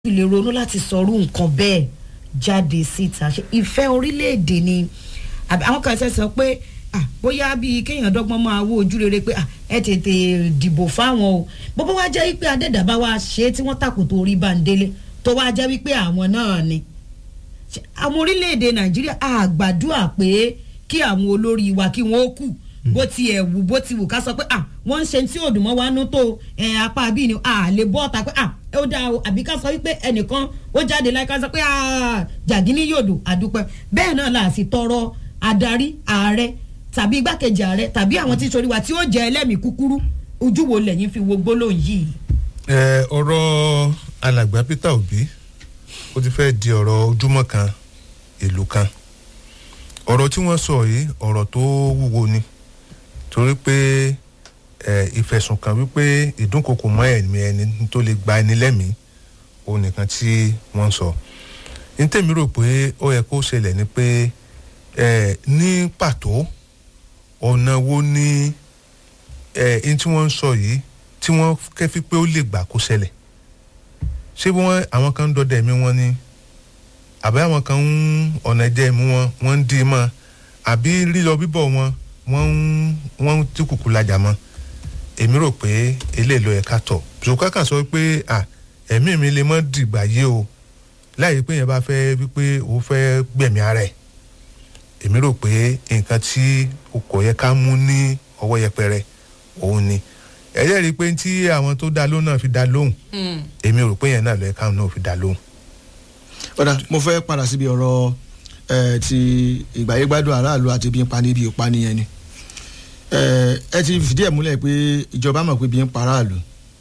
lè ronú láti sọrú nǹkan bẹ́ẹ̀ jáde síta ṣe ìfẹ́ orílẹ̀-èdè ni àbí àwọn kan ṣe sọ pé ah, bóyá bíi kéèyàn dọ́gbọ́n máa wo ojú rere pé ah, ẹ tètè dìbò fáwọn o bóbá wá jẹ́ wípé adẹ́dàbá wa ṣe é tí wọ́n tàkùtò orí báńdélé tó wá jẹ́ wípé àwọn náà ni Ṣé àwọn orílẹ̀-èdè nàìjíríà a gbàdúrà pé kí àwọn olórí wa kí wọ́n ó kù bó ti ẹ̀ wù bó ti wù ká sọ pé ah wọ́n ń ṣe tí òdùmọ́ wa nú tó ẹ̀ apá bíi ni a lè bọ́ ọ̀tá pé ah ó dáa o àbí ká sọ wípé ẹnìkan ó jáde láì ká sọ pé ah jàgínní yòdò àdúpẹ́ bẹ́ẹ̀ náà là sì tọrọ adarí ààrẹ tàbí igbákejì ààrẹ tàbí àwọn tí sori wa tí ó jẹ ẹlẹ́mìí kúkúrú ojú wo lẹ́yìn fi wo gbólóhùn yìí. ẹ ọ̀rọ̀ alàgbà peter obi ó ti fẹ́ di ọ̀rọ̀ ojúmọ́ kan ìlú kan ọ̀rọ̀ tí wọ́n sọ yìí ọ̀rọ̀ tó wúwo ni torí pé ẹ ìfẹ̀sùnkàn wípé ìdúnkokò mọ́ ẹ̀mí ẹni tó lè gba ẹni lẹ́mìí òun nìkan tí wọ́n sọ ní tèmi rò pé ó yẹ kó ṣẹlẹ̀ ni pé ẹ ní pàtó ọ̀nà wo ni ẹ ní tí wọ́n ń sọ yìí tí wọ́n kẹ́fí pé ó lè gbà kó ṣẹlẹ̀ ṣé wọ́n àwọn kan ń dọdẹ ẹ̀mí wọn ni àbí àwọn kan ń ọ̀nà ẹ̀jẹ̀ ẹ̀mí wọn wọ́n ń dì í mọ́ àbí lílọ bíbọ̀ wọn wọ́n ń wọ́n ń tí kùkù lajà mọ́ èmi rò pé eléyìí ló yẹ ká tọ̀ ṣùgbọ́n kàn sọ pé à ẹ̀mí mi lè mọ́ dìgbà yé o láì pé yẹn bá fẹ́ wípé o fẹ́ gbẹ̀mí ara ẹ̀ èmi rò pé nǹkan tí o kò yẹ ká mú ní ọwọ́ yẹpẹrẹ òun ni ẹ jẹ́ rí i pé tí àwọn tó dá lóhùn náà fi dá lóhùn èmi rò pé yẹn náà ló yẹ káwọn náà fi dá lóhùn. ọ̀dà mo fẹ́ padà síbi ọ̀rọ̀ ẹ ti ìgbàyégbádùn aráàlú àti bí n pa níbi ìpani yẹn ni ẹ ẹ ti fìdí ẹ̀ múlẹ̀ pé ìjọba mọ̀ pé bí n pa aráàlú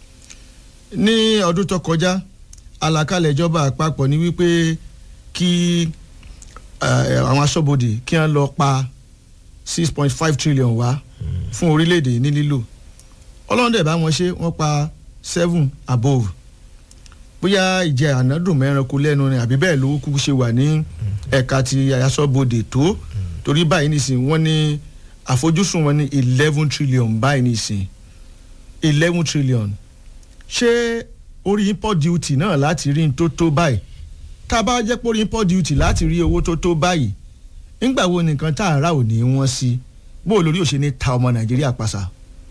ní ọdún tó kọjá àlàkalẹ̀ ìjọba àpapọ̀ ni wípé kí àwọn aṣọ́bodè kí wọ́n lọ pa six point five trillion wá fún orílẹ̀-èdè ní lílò ọlọ́run dẹ̀ bá wọn ṣe wọ́n pa seven above bóyá ìjẹ ànádùn mẹ́ranko lẹ́nu ni àbí bẹ́ẹ̀ ló kúkú ṣe wà ní ẹ̀ka ti aṣọ́bodè tó torí báyìí nìsín wọ́n ní àfojúsùn wọn ní eleven trillion báyìí nìsín eleven trillion ṣé orí import duty náà láti rí tó tó báyìí tá a bá jẹ́ pé orí import duty láti rí owó tó tó báyìí nígbà wo nìkan tá a rà ò ní wọ́n sí bó o lórí òṣèlú ta ọmọ nàìjíríà pàṣà.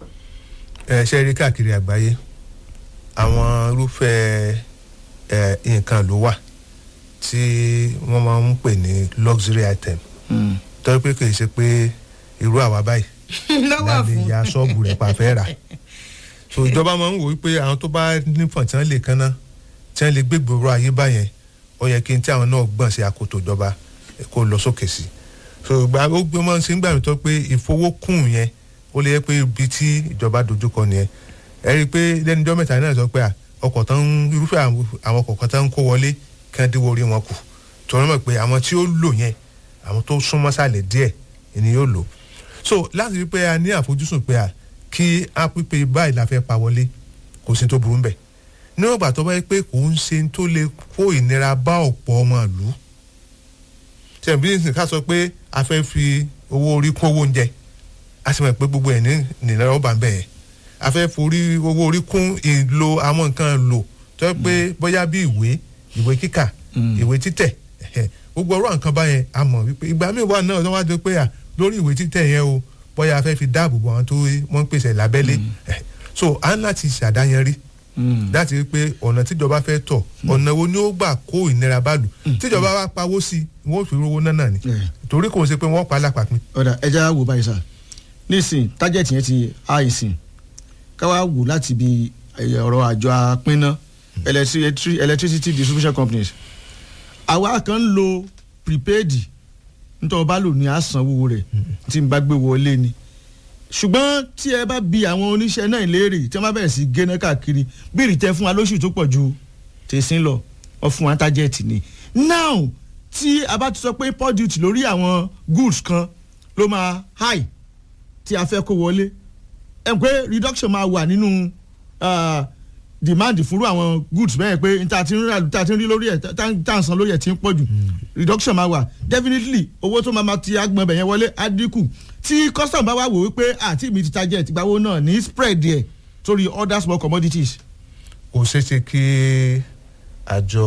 ẹ ṣe rí káàkiri àgbáyé àwọn irúfẹ́ ẹ nǹkan ló wà tí wọ́n máa ń pè ní luxury item tọ́jú pé kì í ṣe pé irú àwa báyìí láti ya ṣọ́ọ̀bù rẹ̀ pa fẹ́ rà so ìjọba máa ń wò wípé àwọn tó bá nífọ̀n tí wọ́n lè kánná tí wọ́n lè gbégbòrò ayé báyẹn ó yẹ kí n tí àwọn náà gbọ̀n sí akoto ìjọba kó lọ sókè sí so ìgbà ó gbé mọ́ sí gbà mí tó pé ìfowókùn yẹn ó lè yẹ pé ibi tí ìjọba dojúkọ nìyẹn ẹ rí i pé lẹ́nu ọjọ́ mẹ́ta náà sọ pé ọkọ̀ tán irúfẹ́ àwọn ọkọ̀ kan tán ń kó wọlé kí wọ́n díwọ́ orí wọn kù tọ́wọ́n mọ̀ pé àwọn tí ó lò yẹn àwọn tó súnmọ́ sàlẹ̀ díẹ̀ ni yóò lò so láti rí i pé a ní àfojúsùn pé a kí a pípé báyìí la fẹ́ pa wọlé kò sí tó burú ń bẹ̀ níwọ̀n ìgbà tó bá yẹ pé kò ń ṣe tó lè kó ìnira bá ọ̀pọ̀ ọmọ ìlú ṣe bí nǹkan ká sọ pé a fẹ́ fi owó orí kún owó oúnjẹ a sì mọ̀ pé gbogbo ẹ̀ ní ìnira ọba ń bẹ̀ yẹn a fẹ́ forí owó orí kún ìlò àwọn nǹkan lò tó yẹ pé bóyá bí ìwé ìwé kíkà ìwé títẹ̀ gbogbo ọ̀rọ̀ nǹkan báyẹn a mọ̀ wípé ìgbà míì wà náà wọ́n wá dé pé à lórí ìwé títẹ̀ yẹn o bóyá a fẹ́ fi dáàbò bo àwọn tó wọ́n ń pèsè lábẹ́lé so à ń láti ṣàdáyanrí láti rí pé ọ̀nà tíjọba fẹ́ tọ̀ ọ̀nà wo ni ó gbà kó ìnira bá lù tíjọba bá pawó sí i wọ́n fi rówó náà náà ni torí kò ń ṣe pé wọ́n pa á lápapín. ọ̀dà ẹja wò báyìí sá nísìn tájẹ̀tì yẹn ti àìsìn káwá wò láti bi ọ̀rọ̀ àjọ apínná electricity distribution companies àwa kan ń lo prepaid nítorí ọba lò ní àsanwó rẹ̀ tí n bá gbé wọlé ni ṣùgbọ́n tí ẹ bá bi àwọn oníṣẹ́ náà léèrè tí wọ́n bá bẹ̀rẹ̀ sí géná káàkiri bí ìrìtẹ́ fún wa lóṣù tó pọ̀ ju tẹ̀sín lọ wọ́n fún wa tájẹ́ẹ̀tì ni now tí a bá ti sọ pé import duty lórí àwọn goods kan ló máa high tí a fẹ́ kó wọlé ẹ̀ pé reduction máa wà nínú demand fúnrú àwọn goods bẹ́ẹ̀ pé ta ti ń rà ta ti ń rí lórí ẹ̀ ta ń san lórí ẹ̀ ti ń pọ̀ jù reduction máa wà definitely owó tó máa ma ti agbọ̀n bẹ̀yẹn wọlé á dínkù tí custom bá wà wò wípé àti mi ti target ìgbàwó náà ní spread ẹ̀ sórí other small commodities. kò ṣeé ṣe kí àjọ